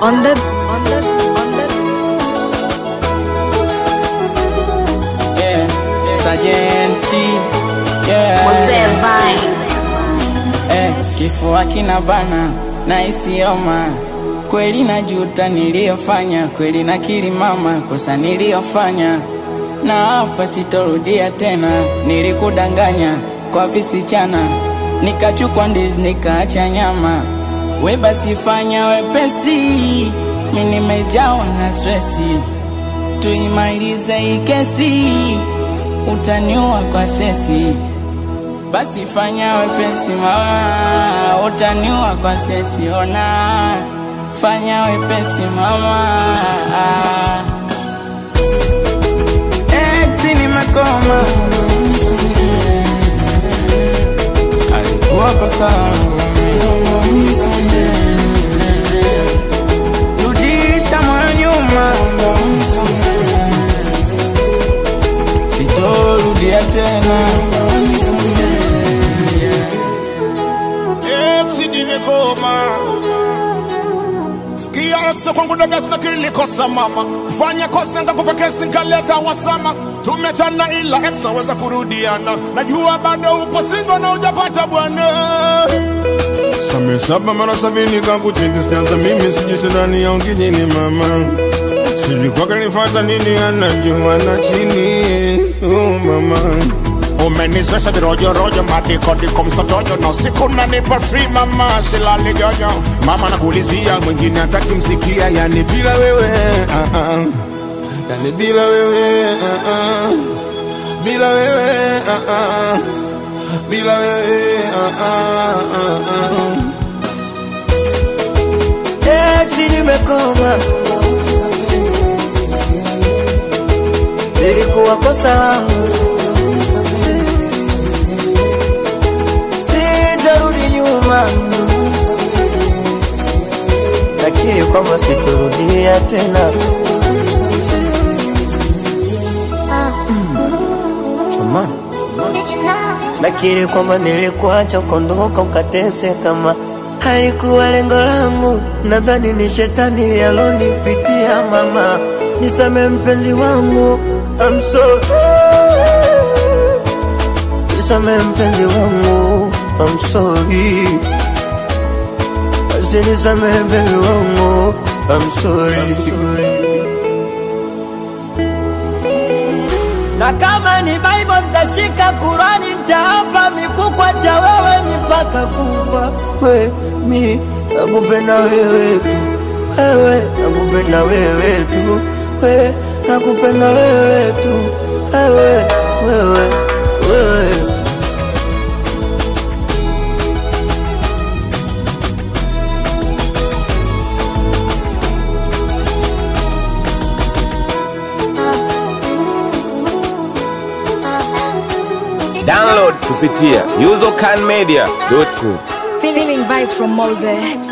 on the on the on the yeah. Sajenti yeah. Mzee Vine. Eh, kifua kina bana na isioma kweli, najuta niliyofanya, kweli nakiri mama, kosa niliyofanya, na hapa sitorudia tena. Nilikudanganya kwa visichana, nikachukua ndizi nikaacha nyama. We basi fanya wepesi, mi nimejawa na stresi, tuimalize hii kesi, utaniua kwa shesi basi fanya wepesi mama, utaniua kwa sesi. Ona, fanya wepesi mama. Eti nimekoma, alikuwa kosa langu mimi. Rudisha moyo nyuma, sitorudia tena. Eti nimekoma sikia ekso kwangu dada sina kilikosa mama fanya kosa ngakupa kesi nkaleta wasama tumetana ila ex naweza kurudiana najua bado upo singo na ujapata bwana Same saba mara sabini kakuchiti sijaanza mimi sijui shidani ya ungijini mama sijui kwake nifata nini anajua na chini oh mama umenizesha virojorojo madikodiko msotojo na usiku nanipa free mama silali jojo mama nakuulizia mwingine hataki msikia yani bila wewe uh -uh. yani bila wewe uh -uh. bila wewe uh -uh. bila wewe uh -uh. uh -uh. Eti nimekoma, lilikuwa kosa langu, sitarudi nyuma, nakiri kwamba sitorudia tena. Chumani, nakiri kwamba nilikuacha ukondoka ukateseka kama halikuwa lengo langu, nadhani ni shetani yalonipitia. Mama, nisame mpenzi wangu, I'm sorry. Nisame mpenzi wangu, I'm sorry. Basi nisame mpenzi wangu, I'm sorry. Na kama ni Bible nitashika Kurani, nitaapa mikukwa cha wewe ni mpaka kufa. We mi nakupenda wewe tu, wewe nakupenda wewe tu, we nakupenda wewe tu, wewe wewe wewe. Download kupitia usercanmedia.com. feeling vibes from Mose.